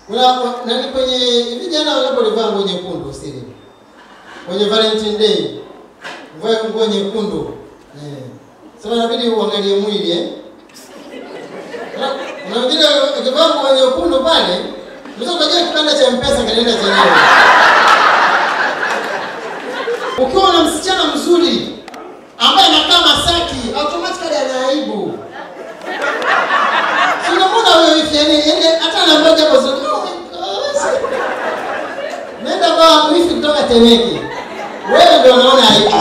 Una nani kwenye hivi jana walapo ulivaa nguo nyekundu siri. Kwenye Valentine Day. Uvae nguo nyekundu. Eh. Sasa inabidi uangalie mwili eh. Na- Na vile ukivaa nguo nyekundu pale, unaweza kujua kipande cha mpesa kinaenda chenyewe. Ukiwa na msichana mzuri ambaye anakaa Masaki, automatically ana aibu. Si unamwona huyo hivi yani yani hata anamboja hapo zuri. Oh my gosh. Nenda kwa wifi kutoka Temeke. Wewe ndio unaona aibu.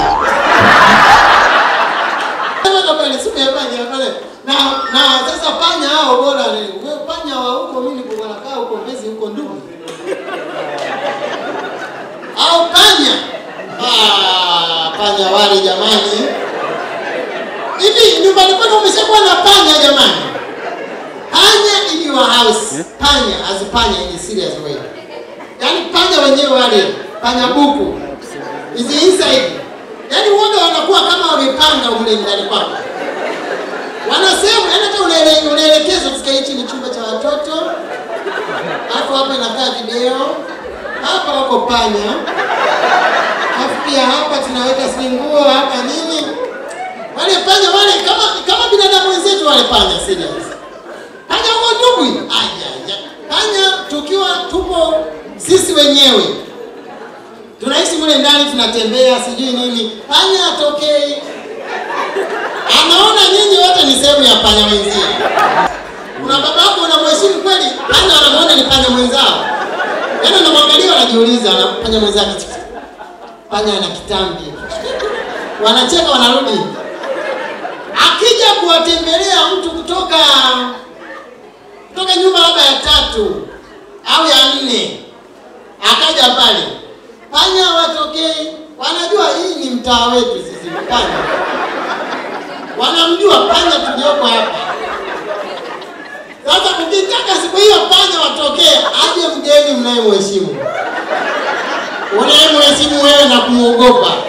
Kama kama ni siku ya panya pale. Na na sasa panya hao bora ni wewe panya wa huko mimi niko nakaa huko Mbezi huko ndugu. Au panya. Ah, panya wale jamani. Hivi nyumbani kwenu umeshakuwa na panya jamani? Panya in your house. Panya as panya in a serious way. Yaani panya wenyewe wale, panya buku. Is inside. Yaani wote wanakuwa kama wamepanga mle ndani kwako. Wanasema yaani hata unaele- unaelekezwa tusikae hichi ni chumba cha watoto. Hapo hapa inakaa video. Hapa wako panya. Alafu pia hapa tunaweka sijui nguo hapa nini. Wale panya wale kama kama binadamu wenzetu wale panya serious. Panya huko ndugu. Aya, panya tukiwa tupo sisi wenyewe tunaishi mule ndani, tunatembea sijui nini, panya atokei, anaona nyinyi wote ni sehemu ya panya wenzie. Kuna baba yako unamheshimu kweli, panya wanamuona ni panya mwenzao, yaani unamwangalia, wanajiuliza, ana panya mwenzake, panya ana kitambi, wanacheka, wanarudi. Akija kuwatembelea mtu kutoka kutoka nyumba labda ya tatu au ya nne, akaja pale, panya watokei, wanajua hii ni mtaa wetu sisi panya, wanamjua panya tulioko hapa. Sasa ukitaka siku hiyo panya watokee, aje mgeni mnayemheshimu, unayemheshimu wewe na kumwogopa